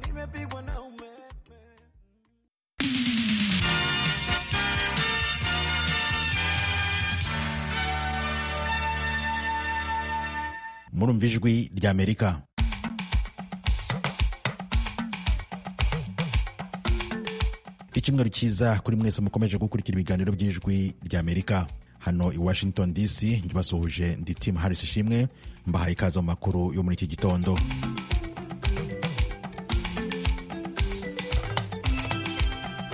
nimepigwa na umeme. murumva ijwi ry'amerika icyumweru cyiza kuri mwese mukomeje gukurikira ibiganiro by'ijwi ry'amerika hano i washington dc ndibasuhuje ndi tim harris ishimwe mbahaye ikaze mu makuru yo muri iki gitondo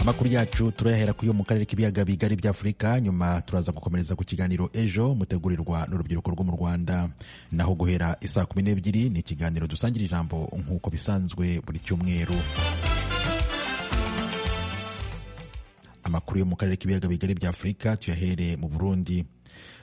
amakuru yacu turayahera ku yo mu karere k'ibiyaga bigari bya afurika nyuma turaza gukomereza ku kiganiro ejo mutegurirwa n'urubyiruko rwo mu rwanda naho guhera isaa kumi n'ebyiri ni ikiganiro dusangira ijambo nk'uko bisanzwe buri cyumweru amakuru yo mu karere k'ibiyaga bigari bya afurika tuyahere mu burundi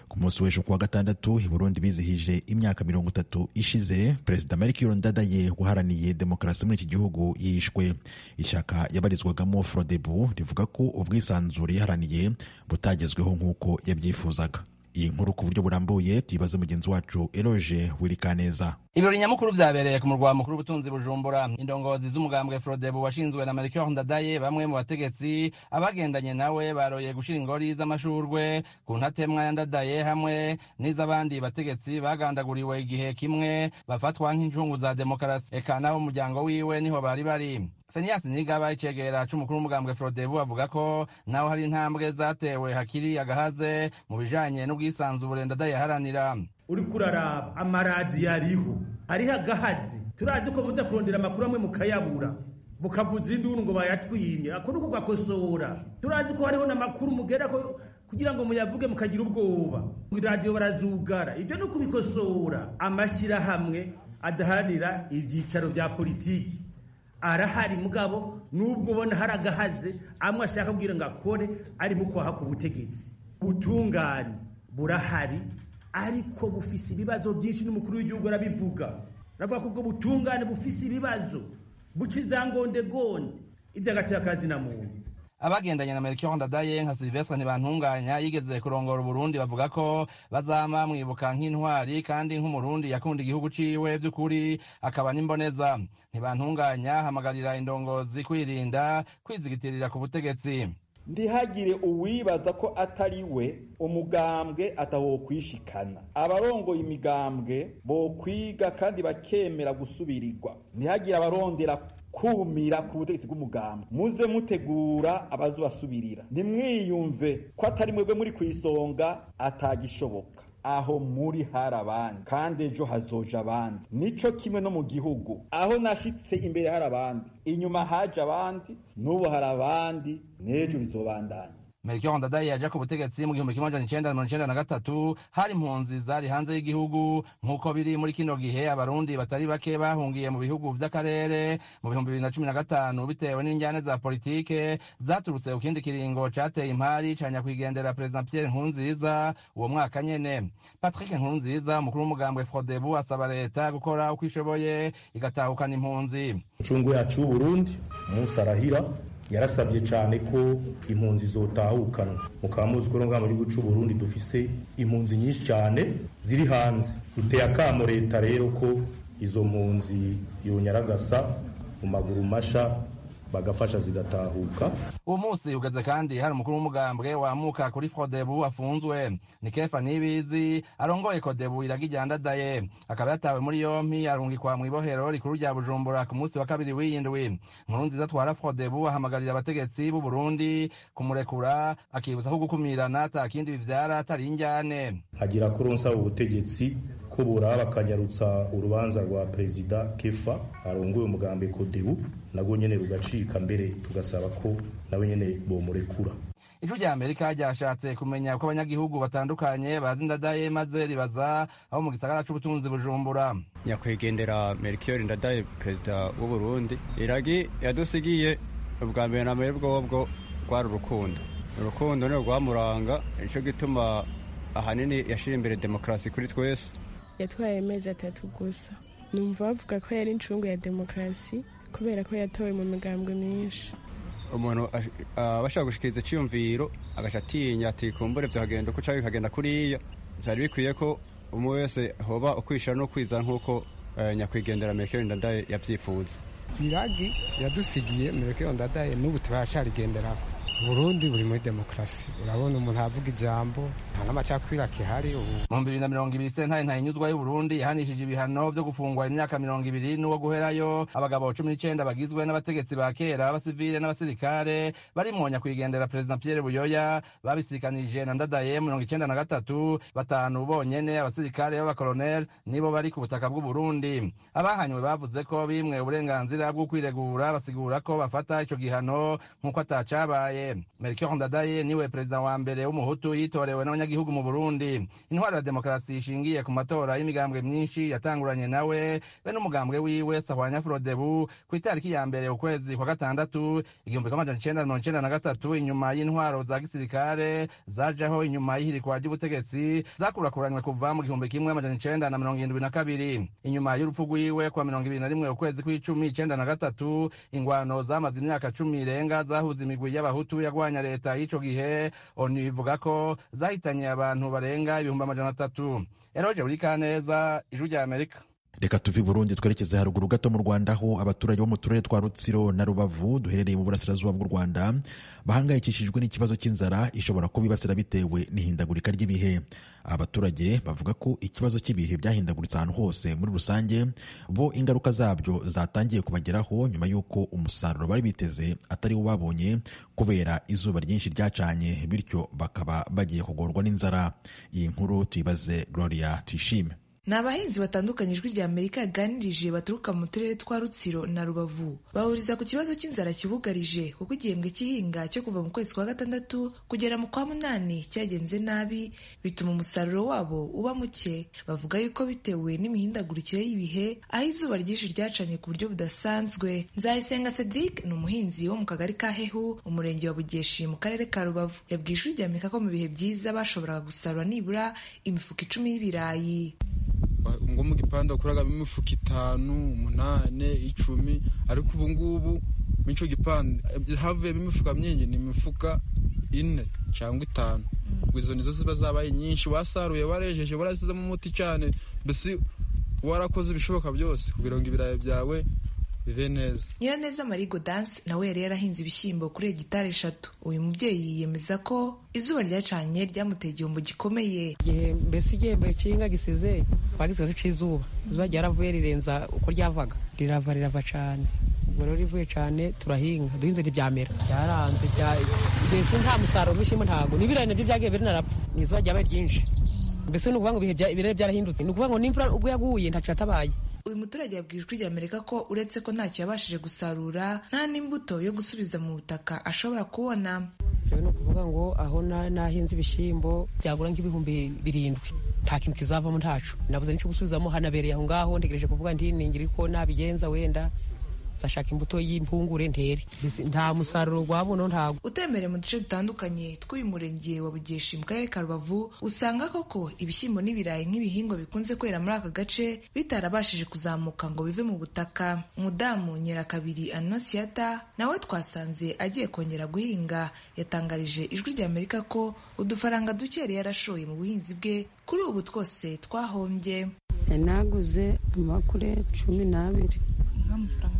ku munsi w'ejo kuwa gatandatu i burundi bizihije imyaka mirongo itatu ishize perezida marikiro ndadaye waharaniye demokarasi muri iki gihugu yishwe ishyaka yabarizwagamo frodebu rivuga ko ubwisanzure yaharaniye butagezweho nk'uko yabyifuzaga iyi nkuru ku buryo burambuye tuyibaze mugenzi wacu eroge wirikaneza ibirori nyamukuru vyabereye ku murwa mukuru w'ubutunzi bujumbura indongozi z'umugambwe frodebu washinzwe na melchior ndadaye bamwe mu bategetsi abagendanye nawe baroye gushira ingori z'amashurwe ku ntatemwa ya ndadaye hamwe n'iz'abandi bategetsi bagandaguriwe igihe kimwe bafatwa nk'inshungu za demokarasi eka nabo umuryango wiwe niho bari bari seniyasi nigaba icegera c'umukuru w'umugambwe frodebu avuga ko naho hari intambwe zatewe hakiri agahaze mu bijanye n'ubwisanzure ndadaye aharanira uri kuraraba amaradiyo ariho ariho agahazi turazi ko buza kurondera amakuru amwe mukayabura mukavuza induru ngo bayatwirye ako ni uko ugakosora turazi ko hariho n'amakuru mugera ko kugira ngo muyavuge mukagira ubwoba iradiyo barazugara ibyo ni ukubikosora amashyirahamwe adaharanira ibyicaro bya politiki arahari mugabo n'ubwo ubona hari agahaze amwe ashaka kubwira ngo akore arimo kwaha ku butegetsi butungane burahari ariko bufise ibibazo byinshi n'umukuru w'igihugu arabivuga aravuga ko ubwo butungane bufise ibibazo buca izangondegone ibyo agaciro kazi na muntu abagendanye na melchior ndadaye nka silvestre ntibantunganya yigeze kurongora uburundi bavuga ko bazama mwibuka nk'intwari kandi nk'umurundi yakunda igihugu ciwe vy'ukuri akaba n'imboneza ntibantunganya hamagarira indongozi kwirinda kwizigitirira ku butegetsi ndihagire uwibaza ko atari we umugambwe atawokwishikana abarongoye imigambwe bokwiga kandi bakemera gusubirirwa ntihagire abarondera kumira ku butegetsi bw'umugambwe muze mutegura abazubasubirira nimwiyumve ko atari mwebwe muri ku isonga atagishoboka aho muri hari abandi kandi ejo hazoja abandi nico kimwe no mu gihugu aho nashitse imbere hari abandi inyuma haje abandi n'ubu hari abandi n'ejo bizobandanya melchior ndadaye yaje ku butegetsi mu gihumbi kimwe amajana icenda na mirongo icenda na gatatu hari impunzi zari hanze y'igihugu nk'uko biri muri kino gihe abarundi batari bake bahungiye mu bihugu vy'akarere mu bihumbi bibiri na cumi na gatanu bitewe n'injyane za politike zaturutse ku kindi kiringo cateye impari canya kwigendera perezida pierre nkurunziza uwo mwaka nyene patrick nkurunziza umukuru w'umugambwe frodebu asaba leta gukora uko ishoboye igatahukana impunzi incungu yacu y'uburundi umunsi arahira yarasabye cyane ko impunzi zotahukanwa mukaba muzi ko nubwo mu gihugu cy'u Burundi dufise impunzi nyinshi cyane ziri hanze duteye akamo leta rero ko izo mpunzi yonyaragasa mu maguru masha bagafasha zigatahuka uwo munsi ugeze kandi hari umukuru w'umugambwe wamuka kuri frodebu afunzwe ni kefa nibizi arongoye kodebu iraga iryandadaye akaba yatawe muri yompi arungikwa mw'ibohero rikuru rya bujumbura ku munsi wa kabiri w'iyindwi nkuru nziza atwara frodebu ahamagarira abategetsi b'u burundi kumurekura akibutsa ko gukumirana ata kindi bivyara atari injyane hagira ko uronsa ubutegetsi ko buraba akanyarutsa urubanza rwa perezida kefa arongoye umugambi kodebu nabwo nyene rugacika mbere tugasaba ko nabo nyene bomurekura ijwi rya amerika ryashatse kumenya uko abanyagihugu batandukanye bazi ndadaye maze ribaza aho mu gisagara c'ubutunzi bujumbura nyakwigendera melchior ndadaye perezida w'uburundi iragi yadusigiye ubwa mbere na mbere bwobwo rwari urukundo urukundo ni rwamuranga nico gituma ahanini yashira imbere demokarasi kuri twese yatwaye amezi atatu gusa numva bavuga ko yari incungu ya demokarasi kubera ko yatowe mu migambwe myinshi umuntu aba ashobora gushikiriza icyiyumviro agaca atinya ati kumbure vyagenda uko cyawe bikagenda kuriya byari bikwiye ko umwe wese hoba ukwishura no kwiza nk'uko nyakwigendera merkel ndadaye yabyifuza iragi yadusigiye mereke ndadaye n'ubu turacarigenderaho burundi buri muri demokarasi urabona umuntu avuga ijambo nta n'amacakubiri akihari ubu mu bibiri na mirongo ibiri sentare ntahinyuzwa y'uburundi yahanishije ibihano byo gufungwa imyaka mirongo ibiri n'uwo guherayo abagabo cumi n'icenda bagizwe n'abategetsi ba kera abasivile n'abasirikare barimwonya kwigendera perezida pierre buyoya babisikanije na ndadaye mirongo icenda na gatatu batanu bonyene abasirikare b'abakoloneli nibo bari ku butaka bw'uburundi abahanywe bavuze ko bimwe uburenganzira bwo kwiregura basigura ko bafata ico gihano nk'uko atacabaye melchior ndadaye niwe perezida wa mbere w'umuhutu yitorewe n'abanyagihugu mu burundi intwaro ya demokarasi ishingiye ku matora y'imigambwe myinshi yatanguranye nawe be n'umugambwe wiwe sahwanya frodebu ku itariki ya mbere ukwezi kwa gatandatu igihumbi kimwe amajana icenda na mirongo icenda na gatatu inyuma y'intwaro za gisirikare zajaho inyuma y'ihirikwa ry'ubutegetsi zakurakuranywe kuva mu gihumbi kimwe amajana icenda na mirongo irindwi na kabiri inyuma y'urupfu rwiwe kwa mirongo ibiri na rimwe ukwezi kw'icumi icenda na gatatu ingwano zamaze imyaka cumi irenga zahuza imigwi y'abahutu yagwanya leta y'ico gihe onu ivuga ko zahitanye abantu barenga ibihumbi amajana atatu eroje burikaneza ijwi rya amerika reka tuve i burundi twerekeze haruguru gato mu rwanda aho abaturage bo mu turere twa rutsiro na rubavu duherereye mu burasirazuba bw'u rwanda bahangayikishijwe n'ikibazo cy'inzara ishobora kubibasira bitewe n'ihindagurika ry'ibihe abaturage bavuga ko ikibazo cy'ibihe byahindaguritse ahantu hose muri rusange bo ingaruka zabyo zatangiye kubageraho nyuma y'uko umusaruro bari biteze atari wo babonye kubera izuba ryinshi ryacanye bityo bakaba bagiye kugorwa n'inzara iyi nkuru tuyibaze gloria tuyishime ni abahinzi batandukanye ijwi rya amerika yaganirije baturuka mu turere twa rutsiro na rubavu bahuriza ku kibazo cy'inzara kibugarije kuko igihembwe cy'ihinga cyo kuva mu kwezi kwa gatandatu kugera mu kwa munani cyagenze nabi bituma umusaruro wabo uba muke bavuga yuko bitewe n'imihindagurikire y'ibihe aho izuba ryinshi ryacanye ku buryo budasanzwe nzayisenga cedric ni umuhinzi wo mu kagari ka hehu umurenge wa bugeshi mu karere ka rubavu yabwiye ijwi rya amerika ko mu bihe byiza bashoboraga gusarura nibura imifuka icumi y'ibirayi ngo mu gipande bakuragamo imifuka itanu umunane icumi ariko ubu ngubu muri icyo gipande havuyemo imifuka myinshi ni imifuka ine cyangwa itanu izo nizo ziba zabaye nyinshi wasaruye warejeje warasizemo umuti cyane mbese warakoze ibishoboka byose kugira ngo ibirayi byawe bibe neza nyiraneza marigo danse nawe yari yarahinze ibishyimbo kuri hegitari eshatu uyu mubyeyi yiyemeza ko izuba ryacanye ryamuteye igihombo gikomeye mbese igihembo cy'ihinga gisize twagize cy'izuba izuba ryaravuye rirenza uko ryavaga rirava rirava cyane ubwo rero rivuye cyane turahinga duhinze ntibyamera byaranze mbese nta musaruro w'ibishyimbo ntabwo n'ibirayi nabyo byagiye birinarapfa ni izuba ryabaye ryinshi mbese ni ukuvuga ngo ibirere byarahindutse ni ukuvuga ngo n'imvura ubwo yaguye ntacu yatabaye uyu muturage yabwiye ijwi rya amerika ko uretse ko ntacyo yabashije gusarura nta n'imbuto yo gusubiza mu butaka ashobora kubona rero ni ukuvuga ngo aho nahinze ibishyimbo byagura nk'ibihumbi birindwi nta kintu kizavamo ntacu nabuze n'icyo gusubizamo hanabereye aho ngaho ntegereje kuvuga ntiningira ko nabigenza wenda zashaka imbuto y'impungure ntere nta musaruro wabuno ntabwo utembereye mu duce dutandukanye tw'uyu murenge wa bugeshi mu karere ka rubavu usanga koko ibishyimbo n'ibirayi nk'ibihingwa bikunze kwera muri aka gace bitarabashije kuzamuka ngo bive mu butaka umudamu nyirakabiri anosiyata nawe twasanze agiye kongera guhinga yatangarije ijwi rya amerika ko udufaranga duke yari yarashoye mu buhinzi bwe kuri ubu twose twahombye yanaguze amakure cumi n'abiri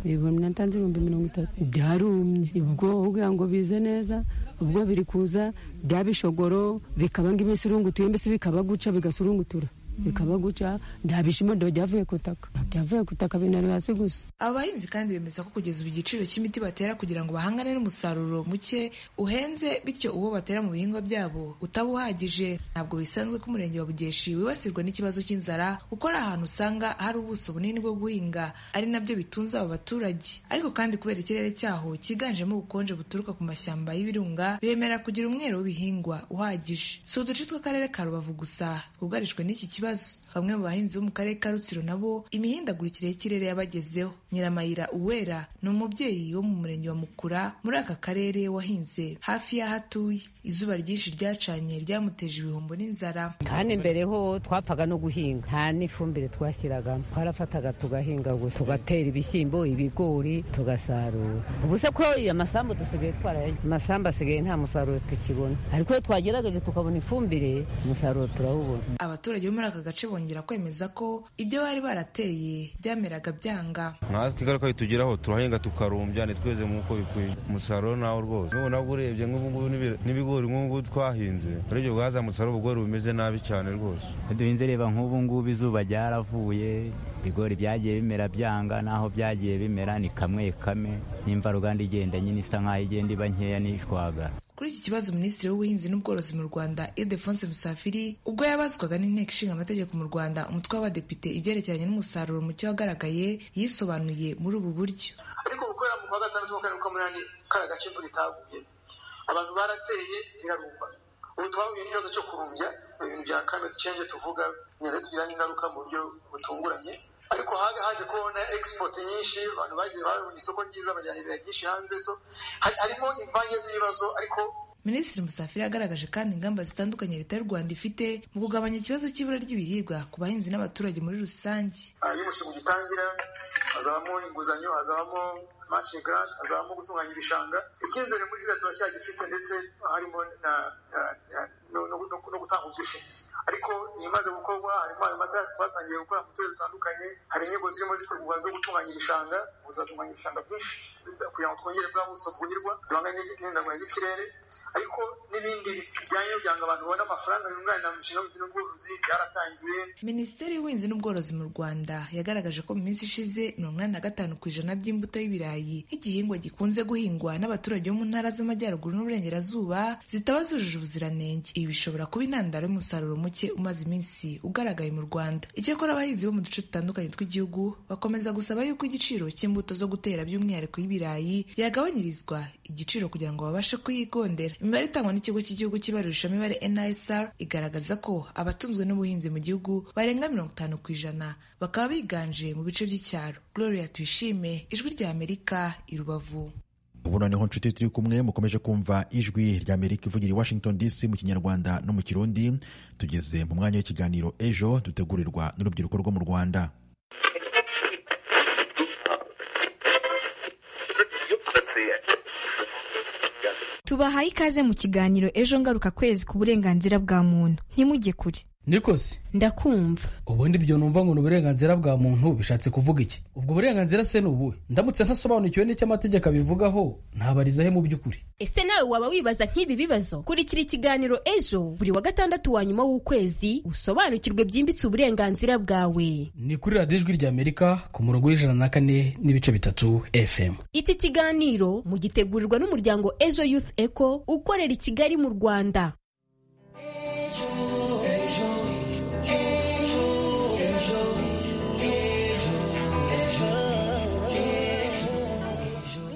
ibihumbi natanze ibihumbi mirongo itatu byarumye ubwo ugira ngo bize neza ubwo biri kuza byabishogoro bikaba nk'iminsi irungutuye mbese bikaba guca bigasurungutura bikaba guca nta bishimo ndo byavuye ku itaka byavuye ku itaka binari hasi gusa aba bahinzi kandi bemeza ko kugeza ubu igiciro cy'imiti batera kugira ngo bahangane n'umusaruro muke uhenze bityo uwo batera mu bihingwa byabo utaba uhagije ntabwo bisanzwe ko umurenge wa bugeshi wibasirwa n'ikibazo cy'inzara kuko ari ahantu usanga hari ubuso bunini bwo guhinga ari nabyo bitunze abo baturage ariko kandi kubera ikirere cyaho cyiganjemo ubukonje buturuka ku mashyamba y'ibirunga bemera kugira umwero w'ibihingwa uhagije si uduce tw'akarere ka rubavu gusa twugarijwe n'iki kibazo bamwe mu bahinzi bo mu karere ka rutsiro nabo imihindagurikire y'ikirere yabagezeho nyiramayira uwera ni umubyeyi wo mu murenge wa mukura muri aka karere wahinze hafi y'aho atuye izuba ryinshi ryacanye ryamuteje ibihombo n'inzara kandi mbere ho twapfaga no guhinga nta n'ifumbire twashyiragamo twarafataga tugahinga gusa tugatera ibishyimbo ibigori tugasarura ubu se ko amasambu dusigaye twarayagira amasambu asigaye nta musaruro tukibona ariko iyo twagerageje tukabona ifumbire umusaruro turawubona abaturage bo muri aka gace bongera bakongera kwemeza ko ibyo bari barateye byameraga byanga natwe ingaruka bitugeraho turahinga tukarumbya ntitweze nk'uko bikwiye umusaruro nawo rwose nubwo nabwo urebye nk'ubungubu n'ibigori nk'ubu twahinze urebye bwazamutse ari ubugori bumeze nabi cyane rwose duhinze reba nk'ubu ngubu izuba ryaravuye ibigori byagiye bimera byanga naho byagiye bimera ni kamwe kame n'imvaruganda igenda nyine isa nk'aho igenda iba nkeya n'ishwagara Kuri iki kibazo Minisitiri w'Ubuhinzi n'Ubworozi mu Rwanda Ildefonse Musafiri ubwo yabazwaga n'Inteko Ishinga Amategeko mu Rwanda umutwe w'abadepite ibyerekeranye n'umusaruro muke wagaragaye yisobanuye muri ubu buryo ariko gukorera mu kwa gatandatu wa karindwi k'umunani kari agace imvura itaguye abantu barateye birarumba ubu twahuye n'ikibazo cyo kurumbya ibintu bya climate change tuvuga bigenda tugiraho ingaruka mu buryo butunguranye ariko haga haje kubona export nyinshi abantu bagiye babonye isoko ryiza bajyana ibirayi byinshi hanze so hari- harimo imvange z'ibibazo ariko Minisitiri Musafiri yagaragaje kandi ingamba zitandukanye Leta y'u Rwanda ifite mu kugabanya ikibazo cy'ibura ry'ibiribwa ku bahinzi n'abaturage muri rusange ah, iyo umushinga ugitangira hazabamo inguzanyo hazabamo matching grant hazabamo gutunganya ibishanga icyizere muri ziriya turacyagifite ndetse harimo na, na, na, no, no, no, no gutanga ubwishingizi ariko ibimaze gukorwa harimo ayo matarasi twatangiye gukora mu turere dutandukanye hari inyigo zirimo zitegurwa zo gutunganya ibishanga ubu tuzatunganya ibishanga byinshi kugira ngo twongere bwa buso bwuhirwa duhangane n'ihindagurika ry'ikirere ariko n'ibindi bijyanye no kugira ngo abantu babone amafaranga yunganira mu mishinga y'ubuhinzi n'ubworozi byaratangiye Minisiteri y'Ubuhinzi n'Ubworozi mu Rwanda yagaragaje ko mu minsi ishize mirongo inani na gatanu ku ijana by'imbuto y'ibirayi nk'igihingwa gikunze guhingwa n'abaturage bo mu ntara z'Amajyaruguru n'Uburengerazuba zitaba zujuje ubuziranenge ibi bishobora kuba intandaro y'umusaruro muke umaze iminsi ugaragaye mu Rwanda icyakora abahinzi bo mu duce dutandukanye tw'igihugu bakomeza gusaba yuko igiciro cy'imbuto zo gutera by'umwihariko y'ibirayi yagabanyirizwa igiciro kugira ngo babashe kuyigondera imibare itangwa n'ikigo cy'igihugu cy'ibarurishamibare NISR igaragaza ko abatunzwe n'ubuhinzi mu gihugu barenga mirongo itanu ku ijana bakaba biganje mu bice by'icyaro Gloria Tuyishime ijwi rya Amerika i Rubavu ubu noneho nshuti turi kumwe mukomeje kumva ijwi rya amerika ivugira i washington dc mu kinyarwanda no mu kirundi tugeze mu mwanya w'ikiganiro ejo dutegurirwa n'urubyiruko rwo mu rwanda tubahaye ikaze mu kiganiro ejo ngaruka kwezi ku burenganzira bwa muntu ntimujye kure nikosi ndakumva ubundi ibyo numva ngo ni uburenganzira bwa muntu bishatse kuvuga iki ubwo burenganzira se ni ubuhe ndamutse ntasobanukiwe n'icyo amategeko abivugaho ntabarizahe mu by'ukuri ese nawe waba wibaza nk'ibi bibazo kurikira ikiganiro ejo buri wa gatandatu wa nyuma w'ukwezi usobanukirwe byimbitse uburenganzira bwawe ni kuri radiyo ijwi rya amerika ku murongo w'ijana na kane n'ibice bitatu fm iki kiganiro mugitegurirwa n'umuryango ejo youth eco ukorera i kigali mu rwanda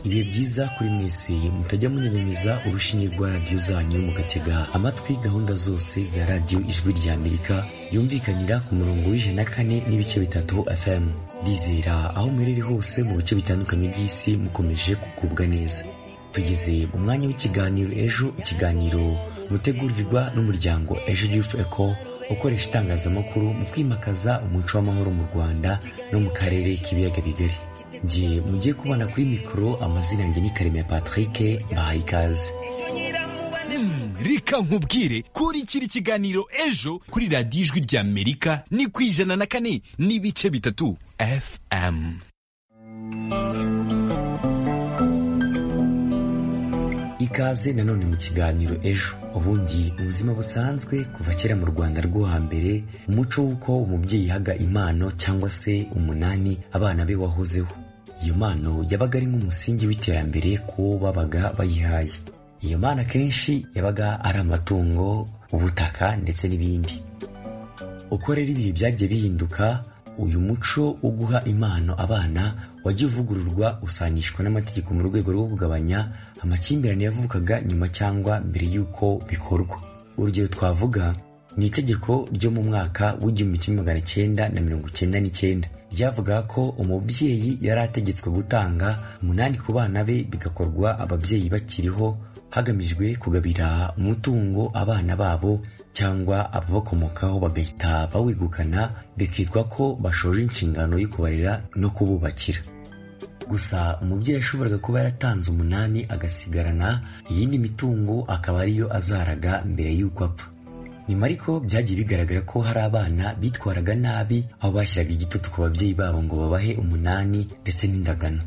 ibihe byiza kuri mwese mutajya munyanyanyiza urushinge rwa radiyo zanyu mugatega amatwi gahunda zose za radiyo ijwi rya amerika yumvikanira ku murongo w'ijana na kane n'ibice bitatu fm bizera aho muherereye hose mu bice bitandukanye by'isi mukomeje kugubwa neza tugeze umwanya w'ikiganiro ejo ikiganiro mutegurirwa n'umuryango ejo youth eco ukoresha itangazamakuru mu kwimakaza umuco w'amahoro mu rwanda no mu karere k'ibiyaga bigari njye mugiye kubana kuri mikoro amazina yanjye ni karemera patrick bahaye ikaze reka nkubwire kurikira ikiganiro ejo kuri radiyo ijwi rya amerika ni ku ijana na kane n'ibice bitatu fm ikaze nanone mu kiganiro ejo ubundi ubuzima busanzwe kuva kera mu rwanda rwo hambere umuco w'uko umubyeyi yahaga impano cyangwa se umunani abana be wahozeho iyo mpano yabaga ari nk'umusingi w'iterambere kuwo babaga bayihaye iyo mpano akenshi yabaga ari amatungo ubutaka ndetse n'ibindi uko rero ibihe byagiye bihinduka uyu muco wo guha impano abana wajya uvugururwa usanishwa n'amategeko mu rwego rwo kugabanya amakimbirane yavukaga nyuma cyangwa mbere y'uko bikorwa urugero twavuga ni itegeko ryo mu mwaka w'igihumbi kimwe magana cyenda na mirongo cyenda n'icyenda ryavugaga ko umubyeyi yari ategetswe gutanga umunani ku bana be bigakorwa ababyeyi bakiriho hagamijwe kugabira umutungo abana babo cyangwa ababakomokaho bagahita bawegukana bikitwa ko bashoje inshingano yo kubarera no kububakira gusa umubyeyi yashoboraga kuba yaratanze umunani agasigarana iyindi mitungo akaba ariyo azaraga mbere y'uko apfa nyuma ariko byagiye bigaragara ko hari abana bitwaraga nabi aho bashyiraga igitutu ku babyeyi babo ngo babahe umunani ndetse n'indagano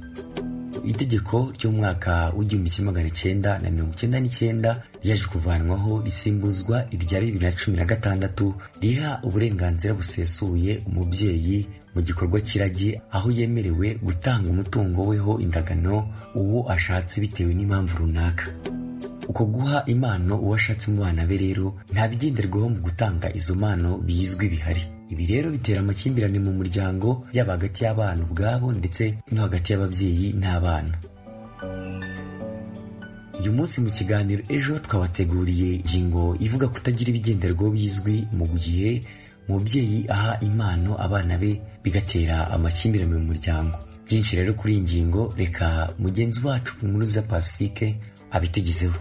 itegeko ryo mu mwaka w'igihumbi kimwe magana cyenda na mirongo icyenda n'icyenda ryaje kuvanwaho risimbuzwa irya bibiri na cumi na gatandatu riha uburenganzira busesuye umubyeyi mu gikorwa cy'iragi aho yemerewe gutanga umutungo weho indagano uwo ashatse bitewe n'impamvu runaka uko guha impano uwo ashatse mu bana be rero nta bigenderwaho mu gutanga izo mpano bizwi bihari ibi rero bitera amakimbirane mu muryango yaba hagati y'abana ubwabo ndetse no hagati y'ababyeyi n'abana uyu munsi mu kiganiro ejo twabateguriye ingingo ivuga kutagira ibigenderwaho bizwi mu gihe umubyeyi aha impano abana be bigatera amakimbirane mu muryango byinshi rero kuri iyi ngingo reka mugenzi wacu muruza pacifique abitegezeho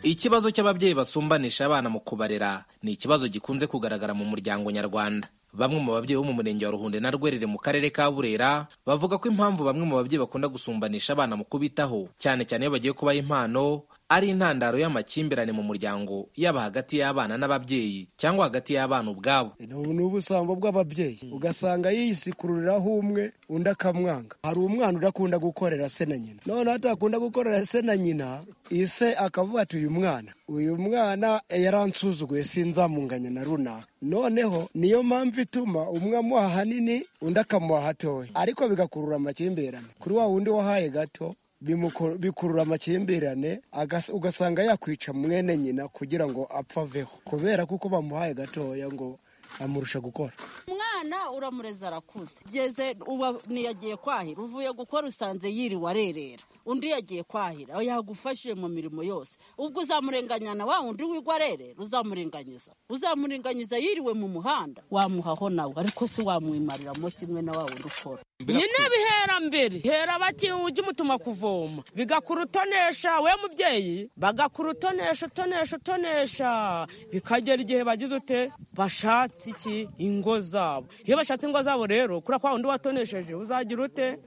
ikibazo cy'ababyeyi basumbanisha abana mu kubarera ni ikibazo gikunze kugaragara mu muryango nyarwanda bamwe mu babyeyi bo mu murenge wa ruhunde na rwerere mu karere ka burera bavuga ko impamvu bamwe mu babyeyi bakunda gusumbanisha abana mu kubitaho cyane cyane iyo bagiye kubaha impano ari intandaro y'amakimbirane mu muryango yaba hagati y'abana n'ababyeyi cyangwa hagati y'abana ubwabo ni ubusambo bw'ababyeyi ugasanga yisikururiraho umwe undi akamwanga hari umwana udakunda gukorera se na nyina noneho atakunda gukorera se na nyina ise akavuga ati uyu mwana uyu mwana yaransuzuguye sinzamunganye na runaka noneho niyo mpamvu ituma umwe amuha hanini undi akamuha hatoya ariko bigakurura amakimbirane kuri wa wundi wahaye gato bikurura amakimbirane ugasanga yakwica mwene nyina kugira ngo apfe aveho kubera kuko bamuhaye gatoya ngo amurusha gukora umwana uramureze arakuze ugeze uba ntiyagiye kwahira uvuye gukora usanze yiriwe arerera undi yagiye kwahira yagufashije mu mirimo yose ubwo uzamurenganya na wa wundi wigwa arerera uzamurenganyiza uzamurenganyiza yiriwe mu muhanda wamuhaho nawe ariko si wamwimarira mo kimwe na wa wundi ukora nyine bihera mbere hera bati ujye umutuma kuvoma bigakura utonesha we mubyeyi bagakura utonesha utonesha utonesha bikagera igihe bagize ute bashatse iki ingo zabo iyo bashatse ingo zabo rero kuri kwa wundi watonesheje uzagira ute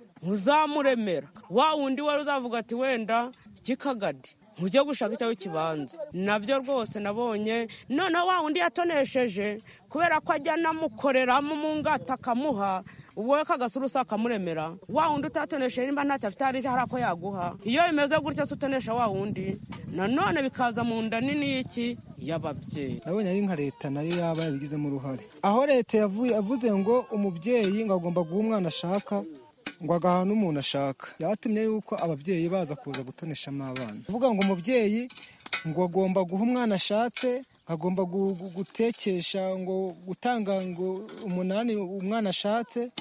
uzamuremera wa wundi wari uzavuga ati wenda kikagadi ujye gushaka icyo kibanza nabyo rwose nabonye noneho wa wundi yatonesheje kubera ko ajya anamukoreramo umungata akamuha wowe kagasurusa akamuremera wa wundi utatonesheje nimba ntacyo afite hari ako yaguha iyo bimeze gutyo se utonesha wa wundi nanone bikaza mu nda nini y'iki y'ababyeyi nabonye ari nka leta nayo yaba yabigizemo uruhare aho leta yavuze ngo umubyeyi ngo agomba guha umwana ashaka ngo agaha n'umuntu ashaka yatumye yuko ababyeyi baza kuza gutoneshamo abana uvuga ngo umubyeyi ngo agomba guha umwana ashatse agomba gutekesha ngo gutanga ngo umunani umwana ashatse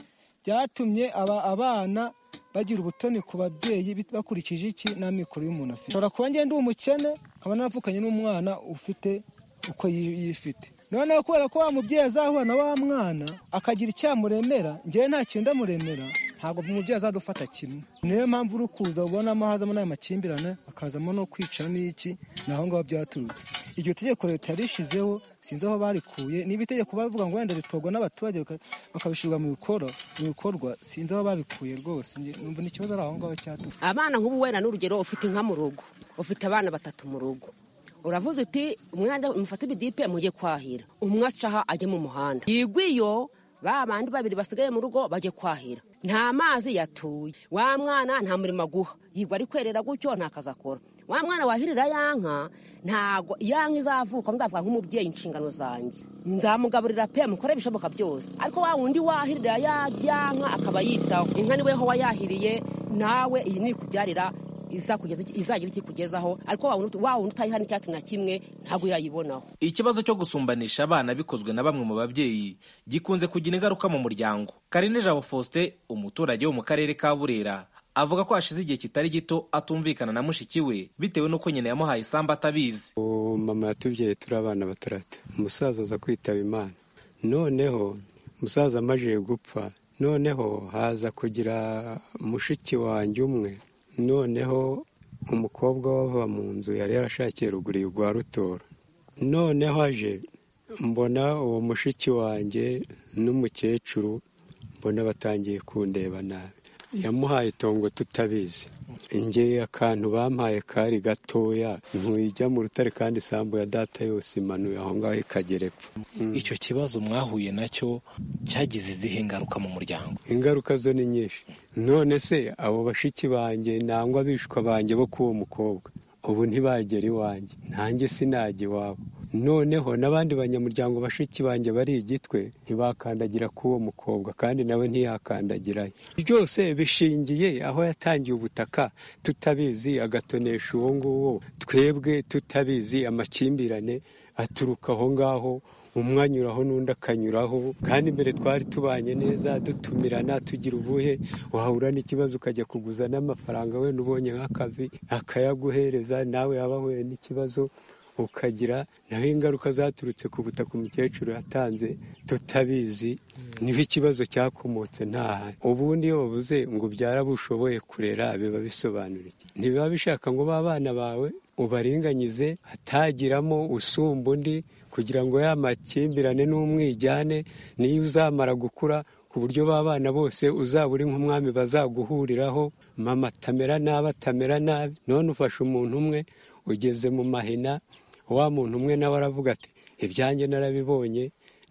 byatumye aba abana bagira ubutoni ku babyeyi bakurikije iki n'amikoro y'umuntu afite ushobora kuba ngenda umukene nkaba navukanye n'umwana ufite uko yifite noneho kubera ko wa mubyeyi azahura na wa mwana akagira icyamuremera ngewe nta kintu ndamuremera ntabwo umubyeyi azadufata kimwe niyo mpamvu uri kuza ubonamo hazamo n'aya makimbirane hakazamo no kwica n'iki ni aho ngaho byaturutse iryo tegeko leta yarishyizeho sinzi aho barikuye niba itegeko bavuga ngo wenda ritorwa n'abaturage bakabishyirwa mu bikorwa sinzi aho babikuye rwose numva ni ikibazo ari aho ngaho cyaturutse abana nk'ubu wenda n'urugero ufite inka mu rugo ufite abana batatu mu rugo uravuze uti umwana mufate ibidipe mujye kwahira umwe acaha ajye mu muhanda yigwa iyo ba bandi babiri basigaye mu rugo bajye kwahira nta mazi yatuye wa mwana nta murimo aguha yigwa ari kwerera gutyo nta kazi akora wa mwana wahirira ya nka ntago ya nka izavuka ndavuga nk'umubyeyi inshingano zanjye nzamugaburira pe mukore ibishoboka byose ariko wa wundi wahirira ya nka akaba yitaho inka niwe ho wayahiriye nawe iyi ni ikubyarira izagira iki kugezaho ariko wa wundi utayiha n'icyatsi na kimwe ntabwo yayibonaho ikibazo cyo gusumbanisha abana bikozwe na bamwe mu babyeyi gikunze kugira ingaruka mu muryango karine jabo faustin umuturage wo mu karere ka burera avuga ko hashize igihe kitari gito atumvikana na mushiki we bitewe n'uko nyina yamuhaye isambu atabizi mama yatubyaye turi abana batarata umusaza aza kwitaba imana noneho umusaza amaze gupfa noneho haza kugira mushiki wanjye umwe noneho umukobwa wava mu nzu yari yarashakiye ruguru rwa rutora noneho aje mbona uwo mushiki wanjye n'umukecuru mbona batangiye kundeba nabi yamuhaye itongo tutabizi ingeye akantu bampaye kari gatoya ntuyijya mu rutare kandi isambu ya data yose imanuye aho ngaho ikagera epfo icyo kibazo mwahuye nacyo cyagize izihe ngaruka mu muryango ingaruka zo ni nyinshi none se abo bashiki banjye nangwa abishwa banjye bo k'uwo mukobwa ubu ntibagera iwanjye nanjye sinajya iwabo noneho n'abandi banyamuryango bashiki banjye bari igitwe ntibakandagira k'uwo mukobwa kandi nawe ntiyakandagirayo byose bishingiye aho yatangiye ubutaka tutabizi agatonesha uwo nguwo twebwe tutabizi amakimbirane aturuka aho ngaho umwe anyuraho n'undi akanyuraho kandi mbere twari tubanye neza dutumirana tugira ubuhe wahura n'ikibazo ukajya kuguza n'amafaranga wenda ubonye nk'akavi akayaguhereza nawe yaba ahuye n'ikibazo ukagira naho ingaruka zaturutse ku butaka umukecuru yatanze tutabizi niho ikibazo cyakomotse ntahari ubundi iyo bavuze ngo ubyara bushoboye kurera biba bisobanura iki ntibiba bishaka ngo b'abana bawe ubaringanyize hatagiramo usumba undi kugira ngo ya makimbirane n'umwijyane niyo uzamara gukura ku buryo b'abana bose uzaba uri nk'umwami bazaguhuriraho mama atamera nabi atamera nabi none ufashe umuntu umwe ugeze mu mahina wa muntu umwe nawe aravuga ati ibyanjye narabibonye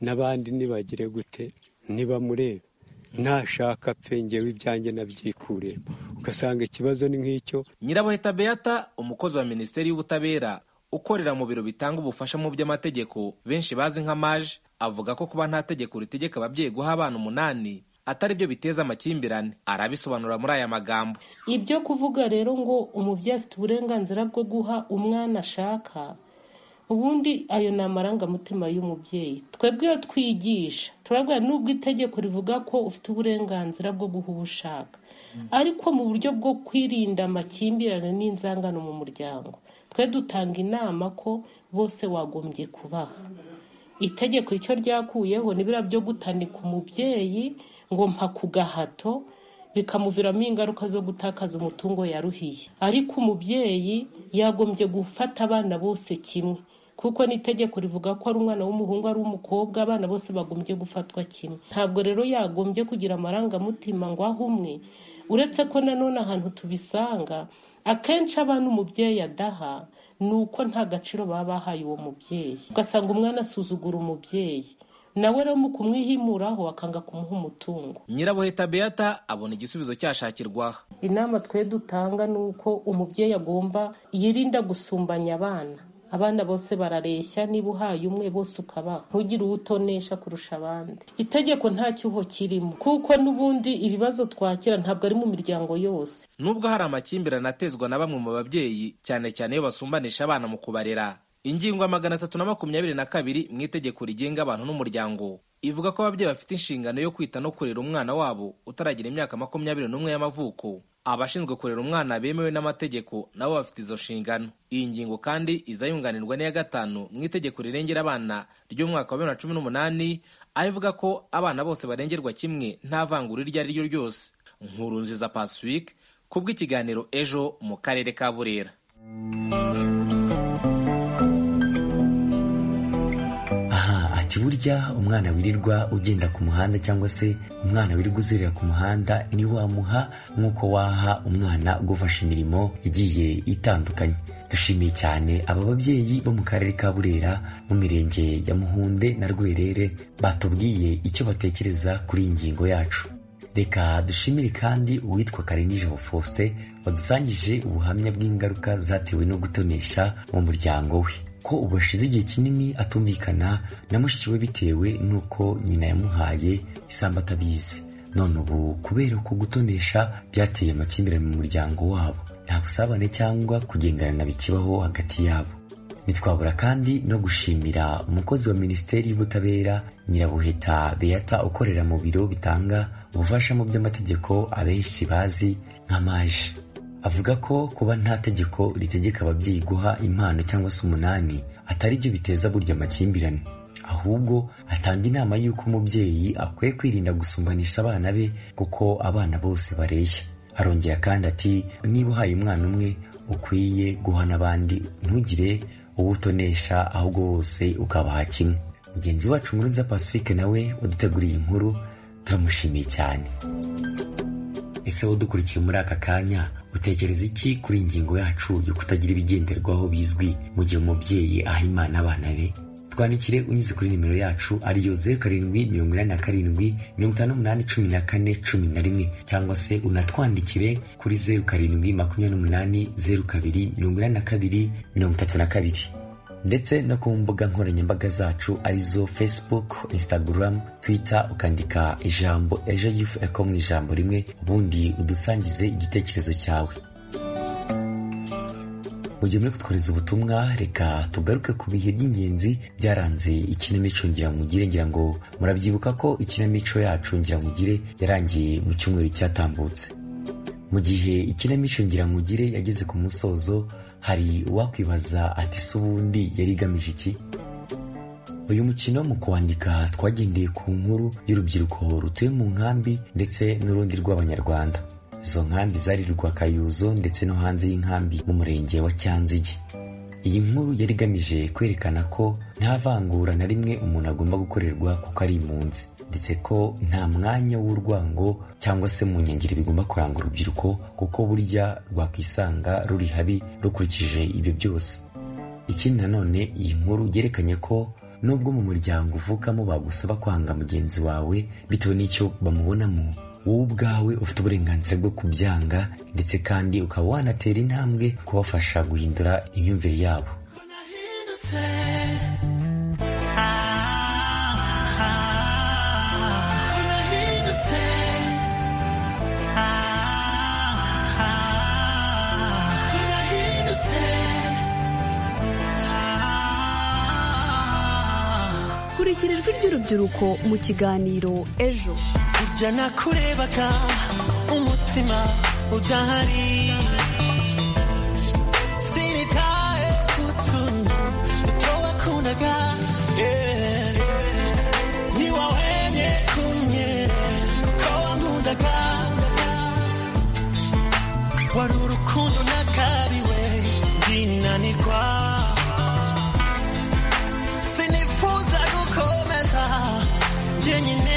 n'abandi ntibagire gute ntibamurebe nashaka pe ngewe ibyanjye nabyikuremo ugasanga ikibazo ni nk'icyo nyirabuheta beata umukozi wa minisiteri y'ubutabera ukorera mu biro bitanga ubufasha mu by'amategeko benshi bazi nka maje avuga ko kuba nta tegeko ritegeka ababyeyi guha abana umunani atari byo biteza amakimbirane arabisobanura muri aya magambo ibyo kuvuga rero ngo umubyeyi afite uburenganzira bwo guha umwana ashaka ubundi ayo ni amarangamutima y'umubyeyi twebwe iyo twigisha turabwira nubwo itegeko rivuga ko ufite uburenganzira bwo guha uwo ushaka ariko mu buryo bwo kwirinda amakimbirane n'inzangano mu muryango twe dutanga inama ko bose wagombye kubaha itegeko icyo ryakuyeho n'ibira byo gutanika umubyeyi ngo mpa ku gahato bikamuviramo ingaruka zo gutakaza umutungo yaruhiye ariko umubyeyi yagombye gufata abana bose kimwe kuko n'itegeko rivuga ko ari umwana w'umuhungu ari umukobwa abana bose bagombye gufatwa kimwe ntabwo rero yagombye kugira amarangamutima ngo aho umwe uretse ko nanone ahantu tubisanga akenshi abana umubyeyi adaha ni uko nta gaciro baba bahaye uwo mubyeyi ugasanga umwana asuzugura umubyeyi nawe rero mu kumwihimuraho akanga kumuha umutungo nyirabuheta beata abona igisubizo cyashakirwaho inama twe dutanga ni uko umubyeyi agomba yirinda gusumbanya abana abana bose barareshya niba uhaye umwe bose ukabaha ntugire uwo utonesha kurusha abandi itegeko nta cyuho kirimo kuko n'ubundi ibibazo twakira ntabwo ari mu miryango yose nubwo hari amakimbirane atezwa na bamwe mu babyeyi cyane cyane iyo basumbanisha abana mu kubarera ingingo ya magana atatu na makumyabiri na kabiri mu itegeko rigenga abantu n'umuryango ivuga ko ababyeyi bafite inshingano yo kwita no kurera umwana wabo utaragira imyaka makumyabiri n'umwe y'amavuko abashinzwe kurera umwana bemewe n'amategeko nabo bafite izo nshingano iyi ngingo kandi iza yunganirwa n'iya gatanu mu itegeko rirengera abana ry'umwaka wa bibiri na cumi n'umunani aho ivuga ko abana bose barengerwa kimwe nta vangura iryo ari ryo ryose nkuru nziza pacifique kubw'ikiganiro ejo mu karere ka burera burya umwana wirirwa ugenda ku muhanda cyangwa se umwana wirirwa uzerera ku muhanda ntiwamuha nk'uko waha umwana ugufasha imirimo igiye itandukanye dushimiye cyane aba babyeyi bo mu karere ka burera mu mirenge ya muhunde na rwerere batubwiye icyo batekereza kuri iyi ngingo yacu reka dushimire kandi uwitwa karinijabo faustin wadusangije ubuhamya bw'ingaruka zatewe no gutonesha mu muryango we ko ubu ashize igihe kinini atumvikana na mushiki we bitewe n'uko nyina yamuhaye isambu atabizi none ubu kubera ko gutonesha byateye amakimbirane mu muryango wabo nta busabane cyangwa kugenderana bikibaho hagati yabo ntitwabura kandi no gushimira umukozi wa minisiteri y'ubutabera nyirabuheta beata ukorera mu biro bitanga ubufasha mu by'amategeko abenshi bazi nka maje avuga ko kuba nta tegeko ritegeka ababyeyi guha impano cyangwa se umunani atari byo biteza burya amakimbirane ahubwo atanga inama y'uko umubyeyi akwiye kwirinda gusumbanisha abana be kuko abana bose bareshya arongera kandi ati niba uhaye umwana umwe ukwiye guha n'abandi ntugire uwo utonesha ahubwo wose ukabaha kimwe mugenzi wacu muruza pacifique nawe waduteguriye inkuru turamushimiye cyane ese wowe dukurikiye muri aka kanya utekereza iki kuri iyi ngingo yacu yo kutagira ibigenderwaho bizwi mu gihe umubyeyi aha imana abana be twandikire unyuze kuri nimero yacu ariyo zeru karindwi mirongo inani na karindwi mirongo itanu n'umunani cumi na kane cumi na rimwe cyangwa se unatwandikire kuri zeru karindwi makumyabiri n'umunani zeru kabiri mirongo inani na kabiri mirongo itatu na kabiri ndetse no ku mbuga nkoranyambaga zacu arizo facebook instagram twitter ukandika ijambo ejo yufu eko mu ijambo rimwe ubundi udusangize igitekerezo cyawe mu gihe muri kutwohereza ubutumwa reka tugaruke ku bihe by'ingenzi byaranze ikinamico ngiramugire ngira ngo murabyibuka ko ikinamico yacu ngiramugire yarangiye mu cyumweru cyatambutse mu gihe ikinamico ngiramugire yageze ku musozo hari uwakwibaza ati se ubundi yari igamije iki uyu mukino mu kuwandika twagendeye ku nkuru y'urubyiruko rutuye mu nkambi ndetse n'urundi rw'abanyarwanda izo nkambi zari Rwakayuzo ndetse no hanze y'inkambi mu murenge wa cyanzige iyi nkuru yari igamije kwerekana ko nta vangura na rimwe umuntu agomba gukorerwa kuko ari impunzi ndetse ko nta mwanya w'urwango cyangwa se mu nkengero bigomba kuranga urubyiruko kuko burya rwakwisanga ruri habi rukurikije ibyo byose ikindi nanone iyi nkuru yerekanye ko nubwo mu muryango uvukamo bagusaba kwanga mugenzi wawe bitewe n'icyo bamubonamo wowe ubwawe ufite uburenganzira bwo kubyanga ndetse kandi ukaba wanatera intambwe kubafasha guhindura imyumvire yabo kurikira ijwi ry'urubyiruko mu kiganiro ejo ibyo nakurebaga umutima udahari sinitaye ku tuntu duto wakundaga yeah. ntiwahebye kumye kuko wankundaga wari urukundo nakabiwe ndinanirwa sinifuza gukomeza jyenyine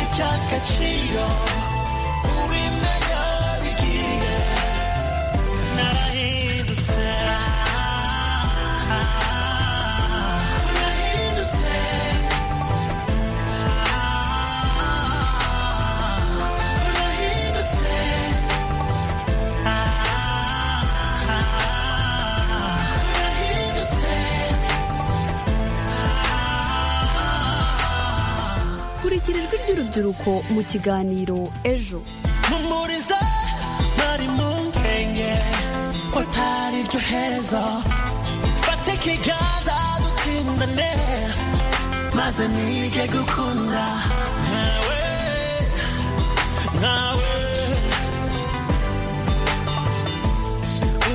agaciro ubimenya bigiye narahindutse narahindutse narahindutse kurikira ijwi ry'urubyiruko mu kiganiro ejo mpumuriza nari mu nkenge ko atari iryo herezo fata ikiganza dutindane maze nige gukunda nkawe nkawe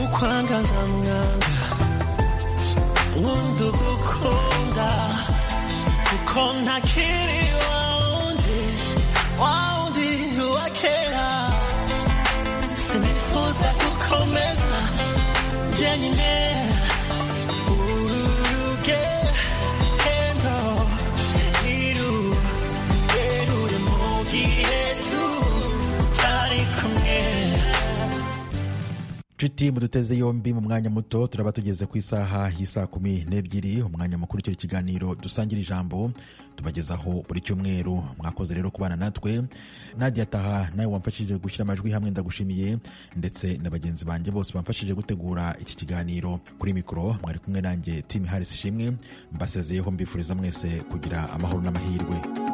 ukwangaza mwanga wundi ugukunda kuko ntakiri wundi wundi wakera sinifuza gukomeza jyenyine urugendo iru rerure mu gihe tutari kumwe nshuti muduteze yombi mu mwanya muto turaba tugeze ku isaha y'isaa kumi n'ebyiri umwanya mukuru w'icyo kiganiro dusangira ijambo tubagezaho buri cyumweru mwakoze rero kubana natwe nadia taha nawe wamfashije gushyira amajwi hamwe ndagushimiye ndetse na bagenzi banjye bose bamfashije gutegura iki kiganiro kuri mikoro mwari kumwe nanjye tim harris ishimwe mbasezeyeho mbifuriza mwese kugira amahoro n'amahirwe